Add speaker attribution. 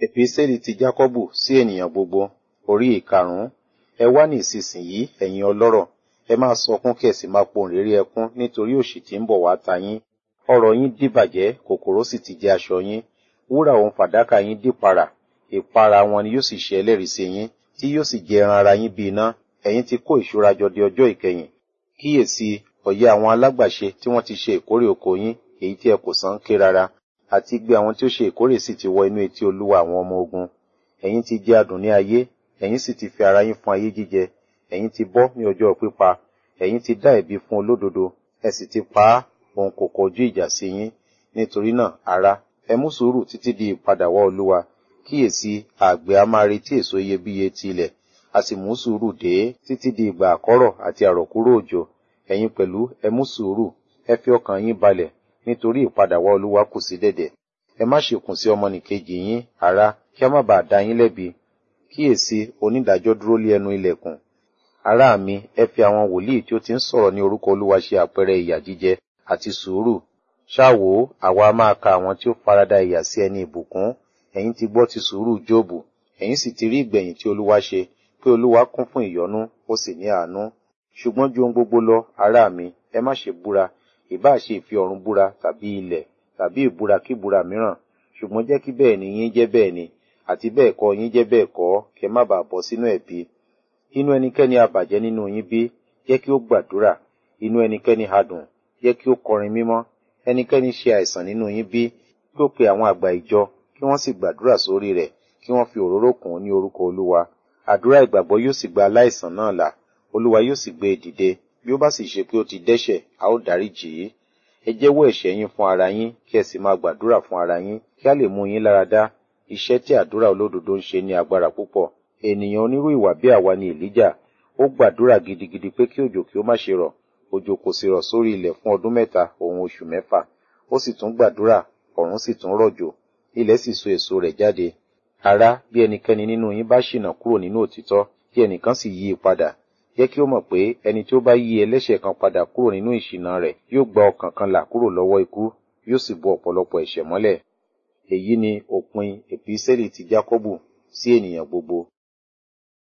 Speaker 1: Èpísẹ́lì ti Jákọ́bù sí ènìyàn gbogbo, orí ìkarùn-ún. Ẹ wá ní ìsinsìnyí, ẹ̀yin ọlọ́rọ̀, ẹ máa sọkún kí ẹ sì máa pohùnréré ẹkún nítorí òṣì tí ń bọ̀ wá ta yín. Ọrọ̀ yín dìbàjẹ́, kòkòrò sì ti jẹ aṣọ yín. Wúrà òun fàdákà yín dìparà, ìpara wọn ni yóò sì ṣe ẹlẹ́rìí sí yín, tí yóò sì jẹ ẹran ara yín bí iná. Ẹ̀yin ti kó ìṣúra jọ di ọjọ́ ìkẹyìn. Kíyèsí, ọ̀yẹ́ àwọn alágbàṣe tí wọ́n ti ṣe ìkórè oko yín, èyí tí ẹ kò san ké rárá, àti igbe àwọn tí ó ṣe ìkórè sì ti wọ inú etí Olúwa àwọn ọmọ ogun. Ẹ̀yin ti jẹ adùn ní ayé, ẹ̀yin sì ti fi ara yín fún ayé jíjẹ. Ẹ̀yin ti bọ́ ní ọjọ́ pípa, ẹ̀yin ti dá ẹ̀bi fún olódodo, ẹ sì ti pa á, òun kò kọjú ìjà sí yín. Nítorí náà, ará, ẹ mú sùúrù títí di ìpadàwọ́ Olúwa. Kíyèsí, àgbẹ̀ a máa retí èso iyebíye ti ilẹ̀, a sì mú sùúrù dé títí di ìgbà àkọ́rọ̀ àti àrọ̀kúrò òjò. Ẹ̀yin pẹ̀lú ẹ mú sùúrù, ẹ fi ọkàn yín balẹ̀, nítorí ìpadàwọ́ Olúwa kù sí dẹ̀dẹ̀. Ẹ má ṣe kùn sí ọmọnìkejì yín, ará, kí a má bàa dá yín lẹ́bi. Kíyèsí, onídàájọ́ dúró lé ẹnu ilẹ̀kùn. Ará mi, ẹ fi àwọn wòlíì tí ó ti ń sọ̀rọ̀ ní orúkọ Olúwa ṣe àpẹẹrẹ ìyà jíjẹ àti sùúrù. Ṣáwo, àwa a máa ka àwọn tí ó farada ìyà sí ẹni ìbùkún. Ẹ̀yin ti gbọ́ ti sùúrù Jóòbù, ẹ̀yin sì ti rí ìgbẹ̀yìn tí Olúwa ṣe, pé Olúwa kún fún ìyọ́nú, ó sì ní àánú. Ṣùgbọ́n ju ohun gbogbo lọ, ará mi, ẹ má ṣe búra, ìbáà ṣe ìfi ọ̀run búra tàbí ilẹ̀ tàbí ìbúra kíbúra mìíràn. Ṣùgbọ́n jẹ́ kí bẹ́ẹ̀ ni yín jẹ́ bẹ́ẹ̀ ni, àti bẹ́ẹ̀ kọ́ yín jẹ́ bẹ́ẹ̀ kọ́, kí ẹ má bàa bọ́ sínú ẹ̀bi. Inú ẹnikẹ́ni abàjẹ́ nínú yín bí, jẹ́ kí ó gbàdúrà. Inú ẹnikẹ́ni hadùn, jẹ́ kí ó kọrin mímọ́. Ẹnikẹ́ni ṣe àìsàn nínú yín bí, kí ó pe àwọn àgbà ìjọ, kí wọ́n sì gbàdúrà sórí rẹ̀, kí wọ́n fi òróró kùn ún ní orúkọ Olúwa. Àdúrà ìgbàgbọ́ yóò sì gba aláìsàn náà là, Olúwa yóò sì gbé e dìde. Bí ó bá sì ṣe pé ó ti dẹ́ṣẹ̀, a ó dáríjì í. Ẹ jẹ́wọ́ ẹ̀ṣẹ̀ yín fún ara yín, kí ẹ sì máa gbàdúrà fún ara yín, kí a lè mú yín lára dá. Iṣẹ́ tí àdúrà olódodo ń ṣe ní agbára púpọ̀. Ènìyàn onírú ìwà bí àwa ni Èlíjà. Ó gbàdúrà gidigidi pé kí òjò kí ó má ṣe rọ̀. Òjò kò sì rọ̀ sórí ilẹ̀ fún ọdún mẹ́ta òun oṣù mẹ́fà. Ó sì tún gbàdúrà, ọ̀run sì tún rọ̀jò. Ilẹ̀ sì so èso rẹ̀ jáde. Ará, bí ẹnikẹ́ni nínú yín bá ṣìnà kúrò nínú òtítọ́, kí ẹnìkan sì yí i padà. Jẹ́ kí ó mọ̀ pé ẹni tí ó bá yí ẹlẹ́ṣẹ̀ kan padà kúrò nínú ìṣìnà rẹ̀ yóò gba ọkàn kan là kúrò lọ́wọ́ ikú, yóò sì bo ọ̀pọ̀lọpọ̀ ẹ̀ṣẹ̀ mọ́lẹ̀. Èyí ni òpin Èpísẹ́lì ti Jákọ́bù sí ènìyàn gbogbo.